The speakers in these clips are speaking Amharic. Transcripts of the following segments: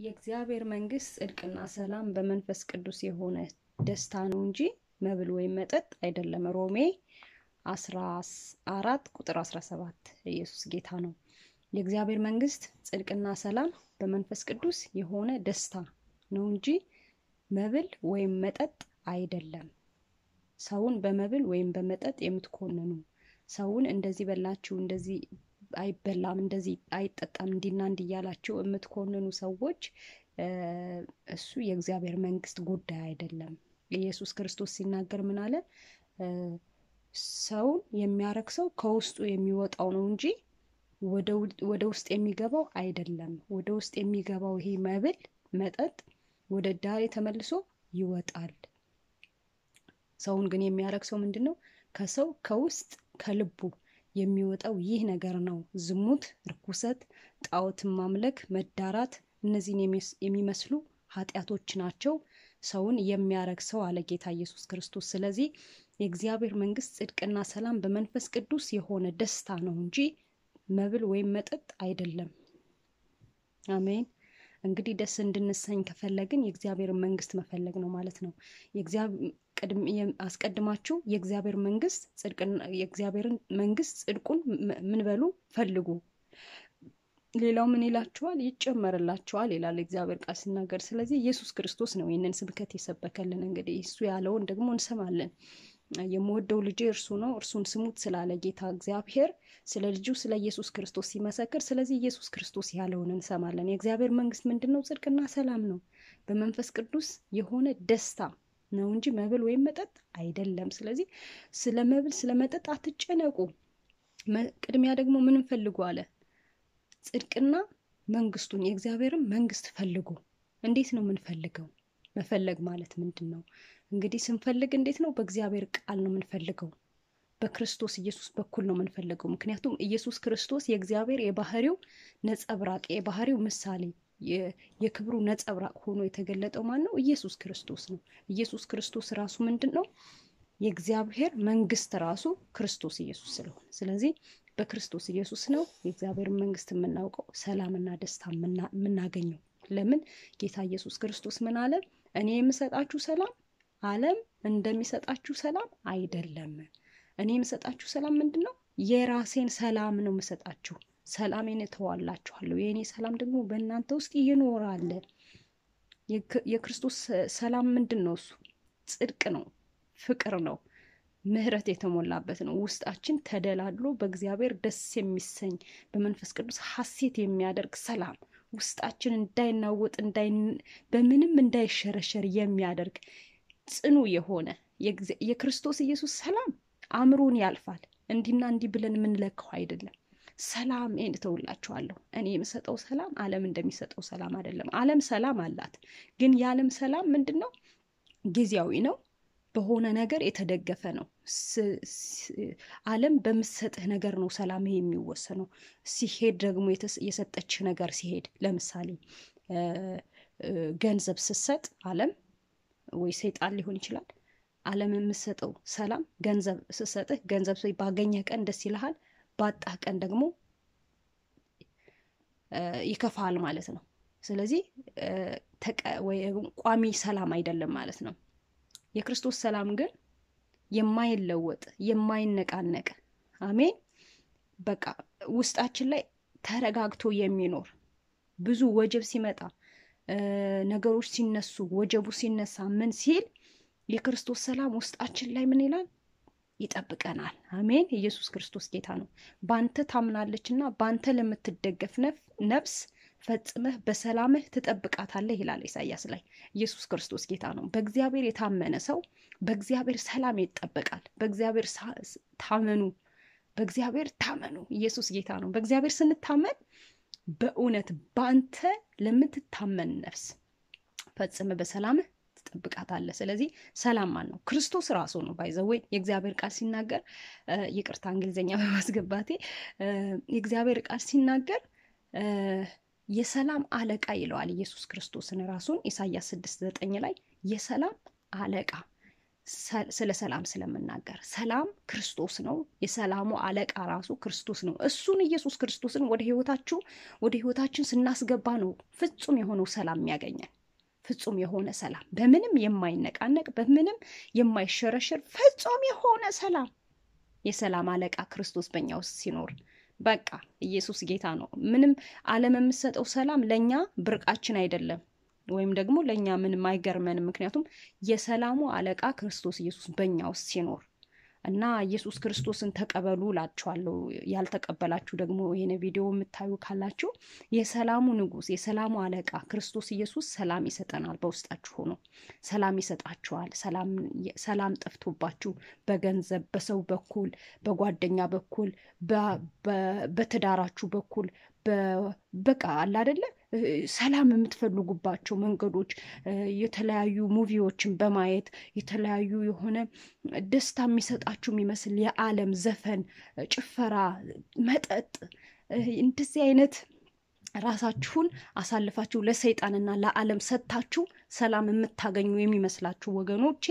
የእግዚአብሔር መንግስት ጽድቅና ሰላም በመንፈስ ቅዱስ የሆነ ደስታ ነው እንጂ መብል ወይም መጠጥ አይደለም። ሮሜ አስራ አራት ቁጥር አስራ ሰባት ኢየሱስ ጌታ ነው። የእግዚአብሔር መንግስት ጽድቅና ሰላም በመንፈስ ቅዱስ የሆነ ደስታ ነው እንጂ መብል ወይም መጠጥ አይደለም። ሰውን በመብል ወይም በመጠጥ የምትኮንኑ ሰውን እንደዚህ በላችሁ እንደዚህ አይበላም እንደዚህ አይጠጣም እንዲና እንዲ እያላችሁ የምትኮንኑ ሰዎች እሱ የእግዚአብሔር መንግስት ጉዳይ አይደለም። ኢየሱስ ክርስቶስ ሲናገር ምን አለ? ሰውን የሚያረክሰው ከውስጡ የሚወጣው ነው እንጂ ወደ ውስጥ የሚገባው አይደለም። ወደ ውስጥ የሚገባው ይሄ መብል መጠጥ ወደ ዳሬ ተመልሶ ይወጣል። ሰውን ግን የሚያረክሰው ምንድን ነው? ከሰው ከውስጥ ከልቡ የሚወጣው ይህ ነገር ነው። ዝሙት፣ ርኩሰት፣ ጣዖትን ማምለክ፣ መዳራት፣ እነዚህን የሚመስሉ ኃጢአቶች ናቸው ሰውን የሚያረክሰው አለ ጌታ ኢየሱስ ክርስቶስ። ስለዚህ የእግዚአብሔር መንግስት ጽድቅና ሰላም በመንፈስ ቅዱስ የሆነ ደስታ ነው እንጂ መብል ወይም መጠጥ አይደለም። አሜን። እንግዲህ ደስ እንድንሰኝ ከፈለግን የእግዚአብሔርን መንግስት መፈለግ ነው ማለት ነው። አስቀድማችሁ የእግዚአብሔር መንግስት የእግዚአብሔርን መንግስት ጽድቁን ምን በሉ ፈልጉ፣ ሌላው ምን ይላችኋል? ይጨመርላችኋል ይላል እግዚአብሔር ቃል ሲናገር። ስለዚህ ኢየሱስ ክርስቶስ ነው ይህንን ስብከት የሰበከልን። እንግዲህ እሱ ያለውን ደግሞ እንሰማለን። የምወደው ልጄ እርሱ ነው፣ እርሱን ስሙት ስላለ ጌታ እግዚአብሔር ስለ ልጁ ስለ ኢየሱስ ክርስቶስ ሲመሰክር፣ ስለዚህ ኢየሱስ ክርስቶስ ያለውን እንሰማለን። የእግዚአብሔር መንግስት ምንድን ነው? ጽድቅና ሰላም ነው፣ በመንፈስ ቅዱስ የሆነ ደስታ ነው እንጂ መብል ወይም መጠጥ አይደለም። ስለዚህ ስለ መብል ስለ መጠጥ አትጨነቁ። ቅድሚያ ደግሞ ምንም ፈልጉ አለ ጽድቅና መንግስቱን የእግዚአብሔርን መንግስት ፈልጉ። እንዴት ነው የምንፈልገው? መፈለግ ማለት ምንድን ነው? እንግዲህ ስንፈልግ እንዴት ነው? በእግዚአብሔር ቃል ነው የምንፈልገው። በክርስቶስ ኢየሱስ በኩል ነው የምንፈልገው። ምክንያቱም ኢየሱስ ክርስቶስ የእግዚአብሔር የባህሪው ነጸብራቅ የባህሪው ምሳሌ የክብሩ ነጸብራቅ ሆኖ የተገለጠው ማን ነው? ኢየሱስ ክርስቶስ ነው። ኢየሱስ ክርስቶስ ራሱ ምንድን ነው? የእግዚአብሔር መንግስት ራሱ ክርስቶስ ኢየሱስ ስለሆነ ስለዚህ በክርስቶስ ኢየሱስ ነው የእግዚአብሔር መንግስት የምናውቀው ሰላምና ደስታ የምናገኘው። ለምን ጌታ ኢየሱስ ክርስቶስ ምን አለ? እኔ የምሰጣችሁ ሰላም ዓለም እንደሚሰጣችሁ ሰላም አይደለም። እኔ የምሰጣችሁ ሰላም ምንድን ነው? የራሴን ሰላም ነው የምሰጣችሁ። ሰላሜን እተዋላችኋለሁ። የእኔ ሰላም ደግሞ በእናንተ ውስጥ ይኖራል። የክርስቶስ ሰላም ምንድን ነው? እሱ ጽድቅ ነው፣ ፍቅር ነው ምህረት የተሞላበት ነው። ውስጣችን ተደላድሎ በእግዚአብሔር ደስ የሚሰኝ በመንፈስ ቅዱስ ሐሴት የሚያደርግ ሰላም ውስጣችን እንዳይናወጥ በምንም እንዳይሸረሸር የሚያደርግ ጽኑ የሆነ የክርስቶስ ኢየሱስ ሰላም አእምሮን ያልፋል። እንዲና እንዲህ ብለን የምንለካው አይደለም። ሰላም እተውላችኋለሁ። እኔ የምሰጠው ሰላም ዓለም እንደሚሰጠው ሰላም አይደለም። ዓለም ሰላም አላት፣ ግን የዓለም ሰላም ምንድን ነው? ጊዜያዊ ነው በሆነ ነገር የተደገፈ ነው። ዓለም በምትሰጥህ ነገር ነው ሰላም የሚወሰነው። ሲሄድ ደግሞ የሰጠች ነገር ሲሄድ፣ ለምሳሌ ገንዘብ ስትሰጥ ዓለም ወይ ሰይጣን ሊሆን ይችላል። ዓለም የምትሰጠው ሰላም ገንዘብ ስትሰጥህ ገንዘብ ባገኘህ ቀን ደስ ይልሃል፣ ባጣህ ቀን ደግሞ ይከፋሃል ማለት ነው። ስለዚህ ቋሚ ሰላም አይደለም ማለት ነው። የክርስቶስ ሰላም ግን የማይለወጥ የማይነቃነቅ አሜን። በቃ ውስጣችን ላይ ተረጋግቶ የሚኖር ብዙ ወጀብ ሲመጣ ነገሮች ሲነሱ ወጀቡ ሲነሳ ምን ሲል የክርስቶስ ሰላም ውስጣችን ላይ ምን ይላል? ይጠብቀናል። አሜን። ኢየሱስ ክርስቶስ ጌታ ነው። ባንተ ታምናለች እና ባንተ ለምትደገፍ ነፍስ ፈጽመህ በሰላምህ ትጠብቃታለህ ይላል ኢሳያስ ላይ። ኢየሱስ ክርስቶስ ጌታ ነው። በእግዚአብሔር የታመነ ሰው በእግዚአብሔር ሰላም ይጠበቃል። በእግዚአብሔር ታመኑ፣ በእግዚአብሔር ታመኑ። ኢየሱስ ጌታ ነው። በእግዚአብሔር ስንታመን በእውነት በአንተ ለምትታመን ነፍስ ፈጽመህ በሰላምህ ትጠብቃታለህ። ስለዚህ ሰላም ማን ነው? ክርስቶስ ራሱ ነው። ባይዘወይ የእግዚአብሔር ቃል ሲናገር ይቅርታ እንግሊዝኛ በማስገባቴ የእግዚአብሔር ቃል ሲናገር የሰላም አለቃ ይለዋል ኢየሱስ ክርስቶስን ራሱን ኢሳያስ ስድስት ዘጠኝ ላይ የሰላም አለቃ ስለ ሰላም ስለምናገር ሰላም ክርስቶስ ነው። የሰላሙ አለቃ ራሱ ክርስቶስ ነው። እሱን ኢየሱስ ክርስቶስን ወደ ህይወታችሁ ወደ ህይወታችን ስናስገባ ነው ፍጹም የሆነው ሰላም የሚያገኘን። ፍጹም የሆነ ሰላም፣ በምንም የማይነቃነቅ በምንም የማይሸረሸር ፍጹም የሆነ ሰላም። የሰላም አለቃ ክርስቶስ በእኛ ውስጥ ሲኖር በቃ ኢየሱስ ጌታ ነው። ምንም ዓለም የምሰጠው ሰላም ለእኛ ብርቃችን አይደለም ወይም ደግሞ ለእኛ ምንም አይገርመንም። ምክንያቱም የሰላሙ አለቃ ክርስቶስ ኢየሱስ በእኛ ውስጥ ሲኖር እና ኢየሱስ ክርስቶስን ተቀበሉ እላችኋለሁ። ያልተቀበላችሁ ደግሞ ይህን ቪዲዮ የምታዩ ካላችሁ የሰላሙ ንጉሥ የሰላሙ አለቃ ክርስቶስ ኢየሱስ ሰላም ይሰጠናል። በውስጣችሁ ሆኖ ሰላም ይሰጣችኋል። ሰላም ጠፍቶባችሁ በገንዘብ በሰው በኩል በጓደኛ በኩል በትዳራችሁ በኩል በቃ አለ አይደለ ሰላም የምትፈልጉባቸው መንገዶች የተለያዩ ሙቪዎችን በማየት የተለያዩ የሆነ ደስታ የሚሰጣችሁ የሚመስል የዓለም ዘፈን፣ ጭፈራ፣ መጠጥ እንደዚህ አይነት ራሳችሁን አሳልፋችሁ ለሰይጣንና ለዓለም ሰጥታችሁ ሰላም የምታገኙ የሚመስላችሁ ወገኖቼ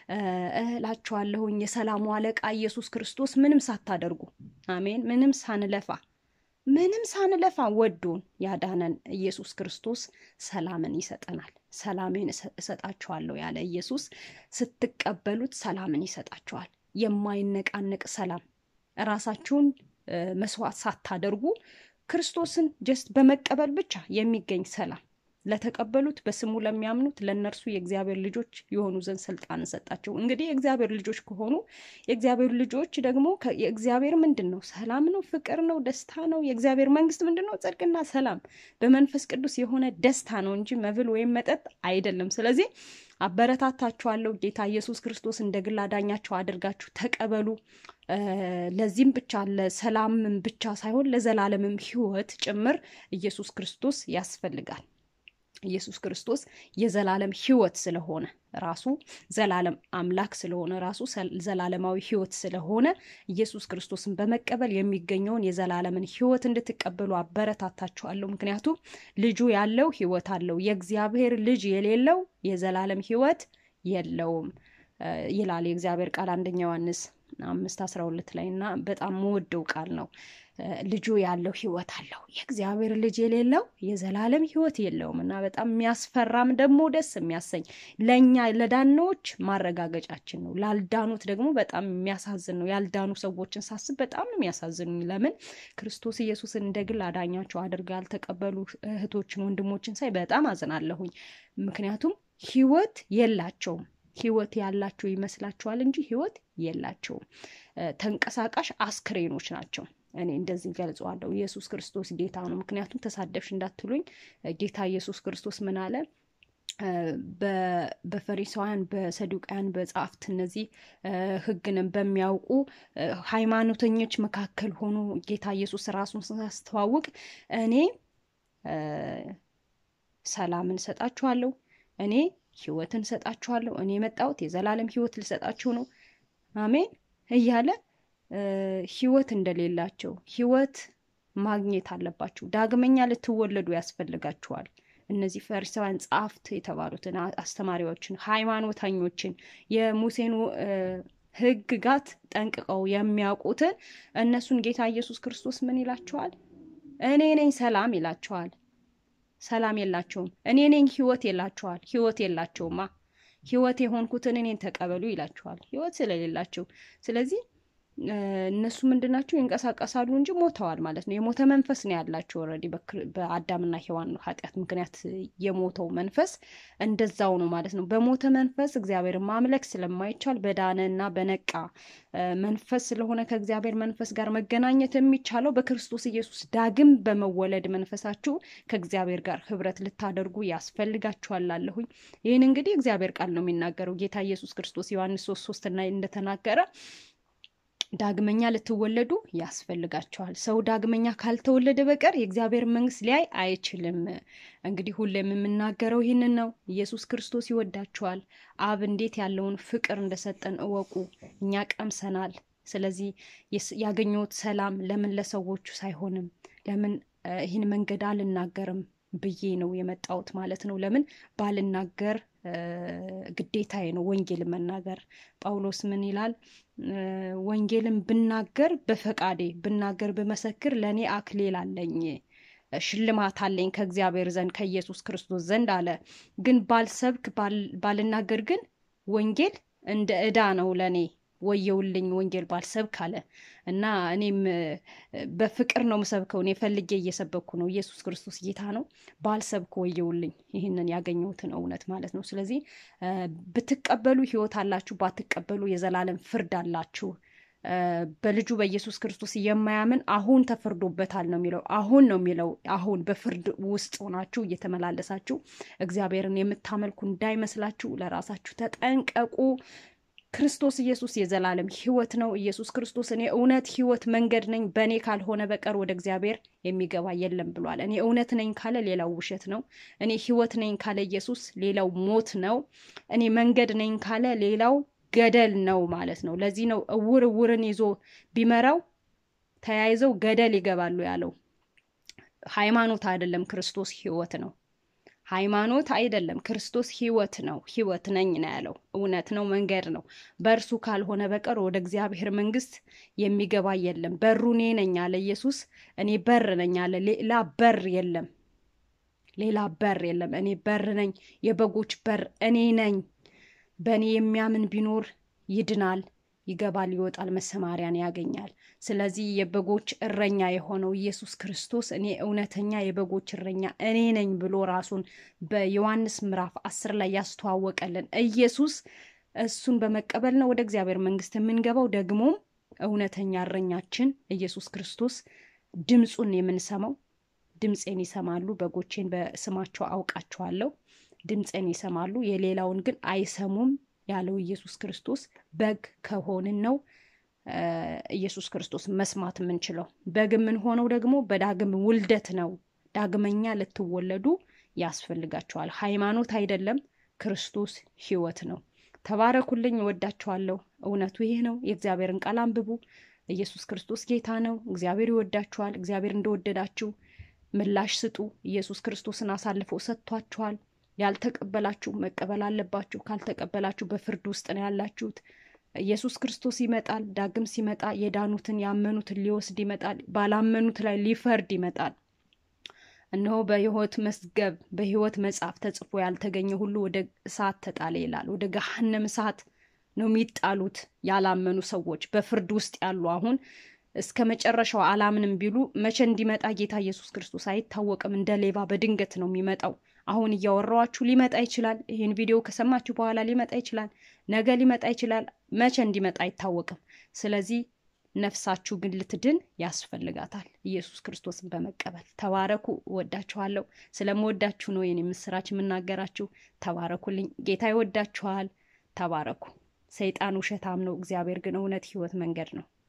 እላችኋለሁኝ የሰላሙ አለቃ ኢየሱስ ክርስቶስ ምንም ሳታደርጉ አሜን፣ ምንም ሳንለፋ ምንም ሳንለፋ ወዶን ያዳነን ኢየሱስ ክርስቶስ ሰላምን ይሰጠናል። ሰላሜን እሰጣችኋለሁ ያለ ኢየሱስ ስትቀበሉት ሰላምን ይሰጣችኋል። የማይነቃነቅ ሰላም ራሳችሁን መስዋዕት ሳታደርጉ ክርስቶስን ጀስት በመቀበል ብቻ የሚገኝ ሰላም ለተቀበሉት በስሙ ለሚያምኑት ለእነርሱ የእግዚአብሔር ልጆች የሆኑ ዘንድ ስልጣን ሰጣቸው። እንግዲህ የእግዚአብሔር ልጆች ከሆኑ የእግዚአብሔር ልጆች ደግሞ የእግዚአብሔር ምንድን ነው? ሰላም ነው፣ ፍቅር ነው፣ ደስታ ነው። የእግዚአብሔር መንግስት ምንድን ነው? ጽድቅና ሰላም በመንፈስ ቅዱስ የሆነ ደስታ ነው እንጂ መብል ወይም መጠጥ አይደለም። ስለዚህ አበረታታችኋለሁ። ጌታ ኢየሱስ ክርስቶስ እንደ ግል አዳኛችሁ አድርጋችሁ ተቀበሉ። ለዚህም ብቻ ለሰላምም ብቻ ሳይሆን ለዘላለምም ሕይወት ጭምር ኢየሱስ ክርስቶስ ያስፈልጋል። ኢየሱስ ክርስቶስ የዘላለም ሕይወት ስለሆነ ራሱ ዘላለም አምላክ ስለሆነ ራሱ ዘላለማዊ ሕይወት ስለሆነ ኢየሱስ ክርስቶስን በመቀበል የሚገኘውን የዘላለምን ሕይወት እንድትቀበሉ አበረታታችኋለሁ። ምክንያቱም ልጁ ያለው ሕይወት አለው፣ የእግዚአብሔር ልጅ የሌለው የዘላለም ሕይወት የለውም ይላል የእግዚአብሔር ቃል አንደኛ ዮሐንስ አምስት አስራ ሁለት ላይ እና በጣም መወደው ቃል ነው። ልጁ ያለው ህይወት አለው የእግዚአብሔር ልጅ የሌለው የዘላለም ህይወት የለውም እና በጣም የሚያስፈራም ደግሞ ደስ የሚያሰኝ ለእኛ ለዳኖች ማረጋገጫችን ነው። ላልዳኑት ደግሞ በጣም የሚያሳዝን ነው። ያልዳኑ ሰዎችን ሳስብ በጣም ነው የሚያሳዝኑኝ። ለምን ክርስቶስ ኢየሱስን እንደ ግል አዳኛቸው አድርገው ያልተቀበሉ እህቶችን ወንድሞችን ሳይ በጣም አዝናለሁኝ። ምክንያቱም ህይወት የላቸውም። ህይወት ያላቸው ይመስላችኋል እንጂ ህይወት የላቸውም። ተንቀሳቃሽ አስክሬኖች ናቸው። እኔ እንደዚህ ገልጸዋለሁ። ኢየሱስ ክርስቶስ ጌታ ነው። ምክንያቱም ተሳደብሽ እንዳትሉኝ ጌታ ኢየሱስ ክርስቶስ ምን አለ? በፈሪሳውያን በሰዱቃውያን በጸሐፍት እነዚህ ህግንም በሚያውቁ ሃይማኖተኞች መካከል ሆኖ ጌታ ኢየሱስ ራሱን ሳስተዋውቅ እኔ ሰላምን እሰጣችኋለሁ፣ እኔ ህይወትን እሰጣችኋለሁ፣ እኔ የመጣሁት የዘላለም ህይወት ልሰጣችሁ ነው፣ አሜን እያለ ህይወት እንደሌላቸው ህይወት ማግኘት አለባችሁ። ዳግመኛ ልትወለዱ ያስፈልጋችኋል። እነዚህ ፈሪሳውያን ጸሐፍት የተባሉትን አስተማሪዎችን፣ ሃይማኖተኞችን የሙሴን ህግጋት ጠንቅቀው የሚያውቁትን እነሱን ጌታ ኢየሱስ ክርስቶስ ምን ይላቸዋል? እኔ ነኝ ሰላም ይላቸዋል። ሰላም የላቸውም። እኔ ነኝ ህይወት ይላቸዋል። ህይወት የላቸውማ። ህይወት የሆንኩትን እኔን ተቀበሉ ይላቸዋል። ህይወት ስለሌላቸው ስለዚህ እነሱ ምንድን ናቸው? ይንቀሳቀሳሉ እንጂ ሞተዋል ማለት ነው። የሞተ መንፈስ ነው ያላቸው። ኦልሬዲ በአዳምና ሔዋን ኃጢአት ምክንያት የሞተው መንፈስ እንደዛው ነው ማለት ነው። በሞተ መንፈስ እግዚአብሔርን ማምለክ ስለማይቻል በዳነ እና በነቃ መንፈስ ስለሆነ ከእግዚአብሔር መንፈስ ጋር መገናኘት የሚቻለው በክርስቶስ ኢየሱስ ዳግም በመወለድ መንፈሳችሁ ከእግዚአብሔር ጋር ህብረት ልታደርጉ ያስፈልጋችኋል አለሁኝ። ይህን እንግዲህ እግዚአብሔር ቃል ነው የሚናገረው። ጌታ ኢየሱስ ክርስቶስ ዮሐንስ ሶስት ሶስት ላይ እንደተናገረ ዳግመኛ ልትወለዱ ያስፈልጋቸዋል። ሰው ዳግመኛ ካልተወለደ በቀር የእግዚአብሔር መንግስት ሊያይ አይችልም። እንግዲህ ሁሌም የምናገረው ይህንን ነው። ኢየሱስ ክርስቶስ ይወዳችኋል። አብ እንዴት ያለውን ፍቅር እንደሰጠን እወቁ። እኛ ቀምሰናል። ስለዚህ ያገኘሁት ሰላም ለምን ለሰዎቹ ሳይሆንም ለምን ይህን መንገድ አልናገርም ብዬ ነው የመጣሁት ማለት ነው። ለምን ባልናገር ግዴታዬ ነው ወንጌል መናገር። ጳውሎስ ምን ይላል? ወንጌልን ብናገር በፈቃዴ ብናገር ብመሰክር ለእኔ አክሊል አለኝ ሽልማት አለኝ ከእግዚአብሔር ዘንድ ከኢየሱስ ክርስቶስ ዘንድ አለ። ግን ባልሰብክ ባልናገር ግን ወንጌል እንደ ዕዳ ነው ለእኔ ወየውልኝ ወንጌል ባልሰብክ አለ እና እኔም በፍቅር ነው ምሰብከው። እኔ ፈልጌ እየሰበኩ ነው። ኢየሱስ ክርስቶስ ጌታ ነው። ባልሰብክ ወየውልኝ ይህንን ያገኘሁትን እውነት ማለት ነው። ስለዚህ ብትቀበሉ ሕይወት አላችሁ፣ ባትቀበሉ የዘላለም ፍርድ አላችሁ። በልጁ በኢየሱስ ክርስቶስ የማያምን አሁን ተፈርዶበታል ነው የሚለው። አሁን ነው የሚለው። አሁን በፍርድ ውስጥ ሆናችሁ እየተመላለሳችሁ እግዚአብሔርን የምታመልኩ እንዳይመስላችሁ ለራሳችሁ ተጠንቀቁ። ክርስቶስ ኢየሱስ የዘላለም ሕይወት ነው። ኢየሱስ ክርስቶስ እኔ እውነት፣ ሕይወት፣ መንገድ ነኝ፣ በእኔ ካልሆነ በቀር ወደ እግዚአብሔር የሚገባ የለም ብሏል። እኔ እውነት ነኝ ካለ ሌላው ውሸት ነው። እኔ ሕይወት ነኝ ካለ ኢየሱስ ሌላው ሞት ነው። እኔ መንገድ ነኝ ካለ ሌላው ገደል ነው ማለት ነው። ለዚህ ነው እውር እውርን ይዞ ቢመራው ተያይዘው ገደል ይገባሉ ያለው። ሃይማኖት አይደለም፣ ክርስቶስ ሕይወት ነው። ሃይማኖት አይደለም፣ ክርስቶስ ሕይወት ነው። ሕይወት ነኝ ነው ያለው። እውነት ነው፣ መንገድ ነው። በእርሱ ካልሆነ በቀር ወደ እግዚአብሔር መንግስት የሚገባ የለም። በሩ እኔ ነኝ አለ ኢየሱስ። እኔ በር ነኝ አለ። ሌላ በር የለም። ሌላ በር የለም። እኔ በር ነኝ፣ የበጎች በር እኔ ነኝ። በእኔ የሚያምን ቢኖር ይድናል፣ ይገባል፣ ይወጣል፣ መሰማሪያን ያገኛል። ስለዚህ የበጎች እረኛ የሆነው ኢየሱስ ክርስቶስ እኔ እውነተኛ የበጎች እረኛ እኔ ነኝ ብሎ ራሱን በዮሐንስ ምዕራፍ አስር ላይ ያስተዋወቀልን ኢየሱስ እሱን በመቀበል ነው ወደ እግዚአብሔር መንግስት የምንገባው። ደግሞም እውነተኛ እረኛችን ኢየሱስ ክርስቶስ ድምፁን የምንሰማው ድምፄን ይሰማሉ፣ በጎቼን በስማቸው አውቃቸዋለሁ ድምፅን ይሰማሉ፣ የሌላውን ግን አይሰሙም ያለው ኢየሱስ ክርስቶስ በግ ከሆንን ነው ኢየሱስ ክርስቶስ መስማት የምንችለው። በግ የምንሆነው ደግሞ በዳግም ውልደት ነው። ዳግመኛ ልትወለዱ ያስፈልጋቸዋል። ሃይማኖት አይደለም፣ ክርስቶስ ሕይወት ነው። ተባረኩልኝ፣ እወዳችኋለሁ። እውነቱ ይህ ነው። የእግዚአብሔርን ቃል አንብቡ። ኢየሱስ ክርስቶስ ጌታ ነው። እግዚአብሔር ይወዳችኋል። እግዚአብሔር እንደወደዳችሁ ምላሽ ስጡ። ኢየሱስ ክርስቶስን አሳልፎ ሰጥቷችኋል። ያልተቀበላችሁ መቀበል አለባችሁ። ካልተቀበላችሁ በፍርድ ውስጥ ነው ያላችሁት። ኢየሱስ ክርስቶስ ይመጣል። ዳግም ሲመጣ የዳኑትን ያመኑትን ሊወስድ ይመጣል። ባላመኑት ላይ ሊፈርድ ይመጣል። እነሆ በሕይወት መዝገብ በሕይወት መጽሐፍ ተጽፎ ያልተገኘ ሁሉ ወደ እሳት ተጣለ ይላል። ወደ ገሃነም እሳት ነው የሚጣሉት ያላመኑ ሰዎች በፍርድ ውስጥ ያሉ አሁን እስከ መጨረሻው አላምንም ቢሉ መቼ እንዲመጣ ጌታ ኢየሱስ ክርስቶስ አይታወቅም። እንደ ሌባ በድንገት ነው የሚመጣው። አሁን እያወራኋችሁ ሊመጣ ይችላል። ይህን ቪዲዮ ከሰማችሁ በኋላ ሊመጣ ይችላል። ነገ ሊመጣ ይችላል። መቼ እንዲመጣ አይታወቅም። ስለዚህ ነፍሳችሁ ግን ልትድን ያስፈልጋታል፣ ኢየሱስ ክርስቶስን በመቀበል ተባረኩ። እወዳችኋለሁ። ስለምወዳችሁ ነው የኔ ምስራች የምናገራችሁ። ተባረኩልኝ። ጌታ ይወዳችኋል። ተባረኩ። ሰይጣን ውሸታም ነው፣ እግዚአብሔር ግን እውነት፣ ሕይወት፣ መንገድ ነው።